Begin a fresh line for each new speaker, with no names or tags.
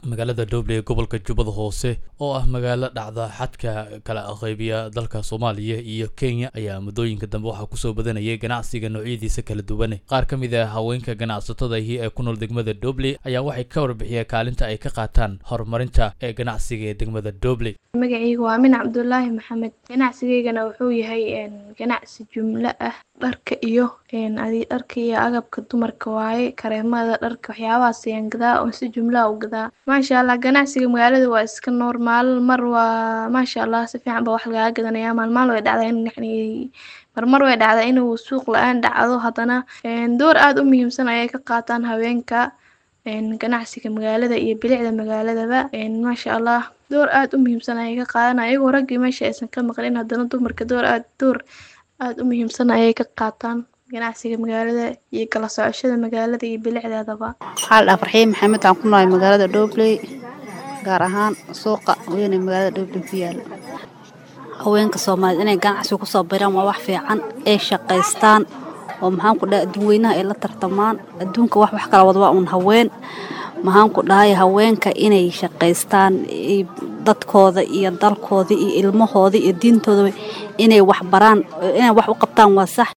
magaalada dhoble ee gobolka jubbada hoose oo ah magaalo dhacda xadka kala qeybiya dalka soomaaliya iyo kenya ayaa muddooyinka dambe waxaa kusoo badanayay ganacsiga noocyadiisa kala duwan qaar ka mid ah haweenka ganacsatadaihi ee ku nool degmada doble ayaa waxay ka warbixiyeen kaalinta ay ka qaataan horumarinta ee ganacsiga ee degmada doble
magacayga waa min cabdulaahi maxamed ganacsigaygana wuxuu yahay ganacsi jumlo ah dharka iyo dharka iyo agabka dumarka waaye kareemada dharka waxyaabahaas ayaan gadaa oo si jumlaha u gadaa maasha allah ganacsiga magaalada waa iska noormaal mar waa maasha allah si fiican ba wax lagaga gadanaya maalmaal way dhacdaa in yani marmar way dhacdaa inuu suuq la-aan dhacdo haddana door aada u muhiimsan ayay ka qaataan haweenka ganacsiga magaalada iyo bilicda magaaladaba maasha allah door aada u muhiimsan ayay ka qaadan ayagoo raggii meesha aysan ka maqlin haddana dumarka door aad door aada u muhiimsan ayay ka qaataan ganacsiga magaalada iyo kala socoshada magaalada iyo bilicdeedaba
waxaa la dhaha farxiin maxamed waxaan ku noolahay magaalada dhobley gaar ahaan suuqa weyn ee magaalada dhobley ku yaala haweenka soomaaliyed inay ganacsiga kusoo biraan waa wax fiican ay shaqaystaan oo maxaan ku dhahay adduunweynaha ay la tartamaan adduunka wax wax kala wada waa uun haween maxaan ku dhahay haweenka inay shaqaystaan dadkooda iyo dalkooda iyo ilmahooda iyo diintooda inay wax baraan inay wax u qabtaan waa sax